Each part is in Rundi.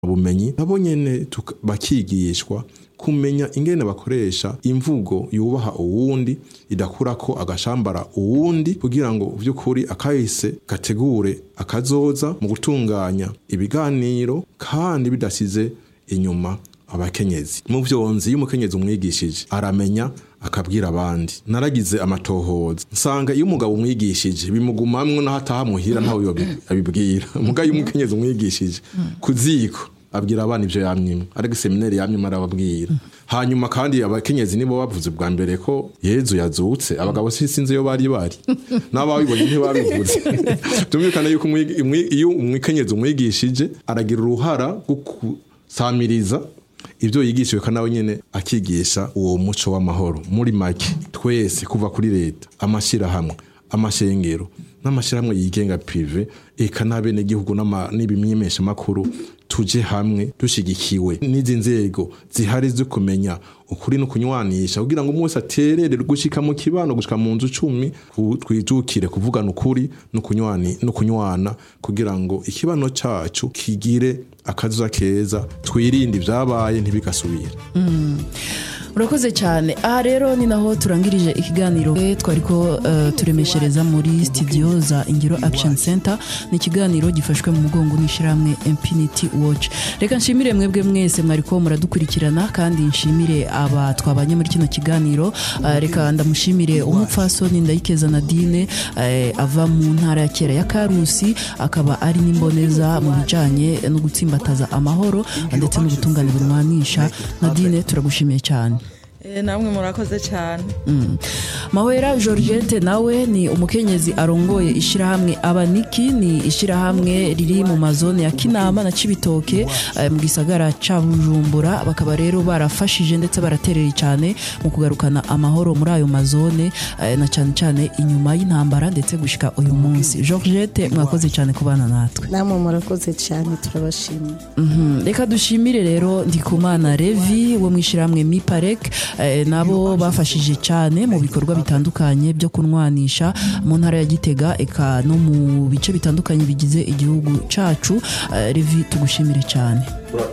bumenyi nabo nyene tuka- bakigishwa kumenya ingene bakoresha imvugo yubaha uwundi idakurako agashambara uwundi kugira ngo vy'ukuri akahise gategure akazoza mu gutunganya ibiganiro kandi bidasize inyuma abakenyezi mu vyonzi iyo umukenyezi umwigishije aramenya akabwira abandi naragize amatohoza nsanga iyo umugabo umwigishije bimugumamwo naho ataha muhira ntawe yobi- abibwira muga iyo umukenyezi umwigishije ku ziko abwira abana ivyo yamyimwe ariko seminari yamyimwe arababwira hanyuma kandi abakenyezi nibo bavuze bwa mbere ko yezu yazutse abagabo si- sinzi iyo bari bari n'ababibonye ntibabivuze tumvikana yuko umwigi- umwi- iyo umukenyezi umwigishije aragira uruhara rwo gusamiriza ibyo yigishijwe kandi nawe nyene akigisha uwo muco w'amahoro muri make twese kuva kuri leta amashyirahamwe amashengero n'amashyirahamwe yigenga prive eka n'abenegihugu n'ama- n'ibimyemeshamakuru tuje hamwe dushigikiwe n'izi nzego zihari zo kumenya ukuri no kunywanisha kugira ngo umwe wese aterere gushika mu kibano gushika mu nzu cumi ku- twijukire kuvugana ukuri no kunywani no kunywana kugira ngo ikibano cacu kigire akazuza keza twirinde ibyabaye ntibigasubire urakoze cyane aha rero ni naho turangirije ikiganiro Eh, twari ko eh, turemeshereza muri studio za ingiro action center ni ikiganiro gifashwe mu mugongo n'ishyirahamwe infinity watch reka nshimire mwebwe mwese mwari ko muradukurikirana kandi nshimire aba twabanye muri kino kiganiro Eh, reka ndamushimire umupfasoni ndayikeza nadine eh, ava mu ntara ya kera ya karusi akaba ari n'imboneza mu bijyanye no gutsimbataza amahoro ndetse n'ubutungane burwanisha nadine turagushimiye cyane Eh, namwe murakoze cyane mahwera georgette nawe ni umukenyezi arongoye ishyirahamwe abaniki ni ishyirahamwe riri mu mazone ya kinama na cibitoke eh, mu gisagara ca bujumbura bakaba rero barafashije ndetse baraterera cyane mu kugarukana amahoro muri ayo mazone eh, na cyane cyane inyuma y'intambara ndetse gushika uyu munsi georgette mwakoze cyane kubana natwe namwe murakoze cyane turabashimiye Mhm. reka dushimire rero ndikumana revi wo mu ishyirahamwe miparek eh, nabo bafashije cyane mu bikorwa bitandukanye byo kunwanisha mu ntara ya gitega eka no mu bice bitandukanye bigize igihugu cacu Eh, revi tugushimire cyane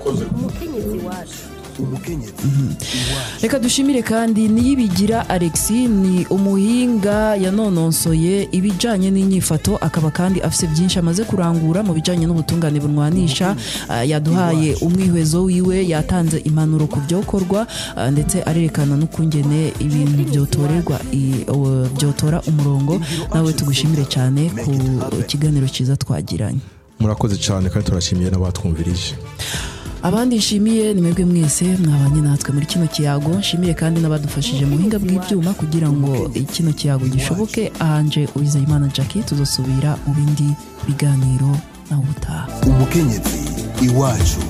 reka dushimire kandi niyibigira alexi ni umuhinga yanononsoye ibijyanye n'inyifato akaba kandi afite byinshi amaze kurangura mu bijyanye n'ubutungane bunwanisha Ah, yaduhaye umwihwezo wiwe yatanze impanuro ku byokorwa ah, ndetse arerekana n'ukungene ibintu byotorerwa i- o- byotora umurongo nawe tugushimire cyane ku kiganiro cyiza twagiranye murakoze cyane kandi turashimiye n'abatwumvirije abandi nshimiye ni mwebwe mwese mwabanye natwe muri kino kiyago nshimire kandi n'abadufashije mu buhinga bw'ibyuma kugira ngo kino kiyago gishoboke ahanje uwizeyimana jackie tuzosubira mu bindi biganiro nawe ubutaha umukenyezi iwacu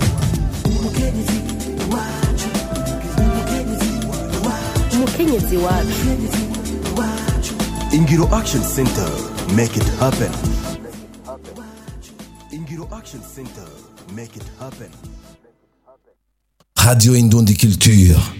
umukenyezi wacu ingiro action center make it happen ingiro action center make it happen Radio Indon Culture.